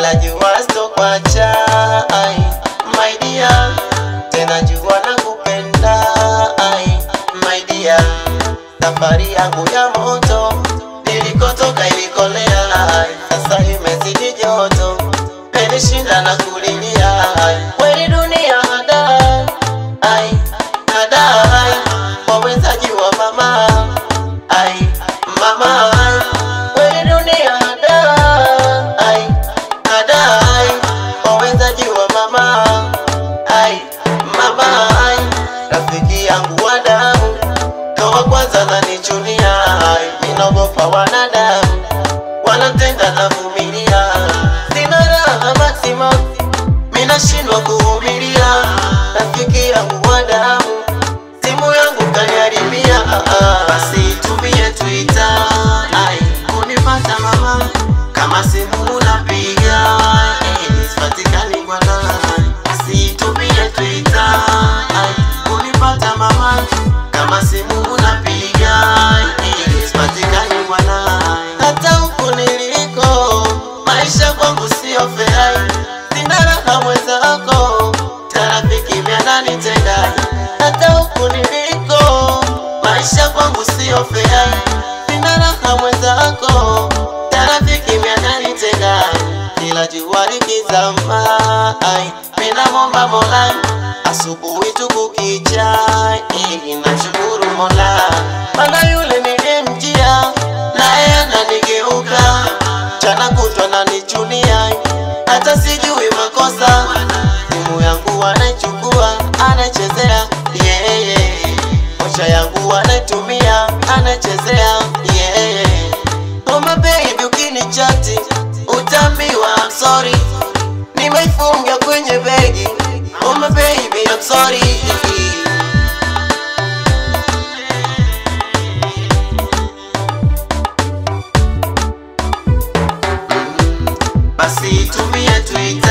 ila jua sitokwacha ai, my dear, tena jua nakupenda ai, my dear, safari yangu ya moto nilikotoka ilikolea ai, sasa imezidi joto menishinda na kulilia ai, kweli dunia hadai ai, hadai wawezaji wa mama ai, mama ai, kweli dunia hadai ai, hadai wawezaji wa mama ai, mama ai, rafiki yangu wa damu kawa kwanza nanichunia ai, ninaogopa wanadamu wanatenda na vumilia, sina raha maximum, minashindwa kuvumilia, rafiki yangu wa damu simu yangu kaniharibia, ah, ah. basi tumie Twitter ai kunipata mama, kama simu unapiga eh, sipatikani kwa nani, basi tumie Twitter ai kunipata mama, kama simu unapiga eh, sipatikani kwa nani, hata huku niliko maisha kwangu sio fair, sina raha mwenzako, tarafiki vyananitenga hata huku niliko maisha kwangu sio fair, sina raha mwenzako, tarafiki vyananitenga kila jua likizama, ai mina momba Mola asubuhi tu kukicha, eh, nashukuru Mola maana yule nilimjia naye ananigeuka jana kutwa nanichunia, hata sijui makosa. Simu yangu anaichukua anachezea yeye, maisha yangu anaitumia anachezea yeye. Oma baby, ukinichati utaambiwa I'm sorry, nimeifunga kwenye begi. Oma baby, I'm sorry. Basi tumie Twitter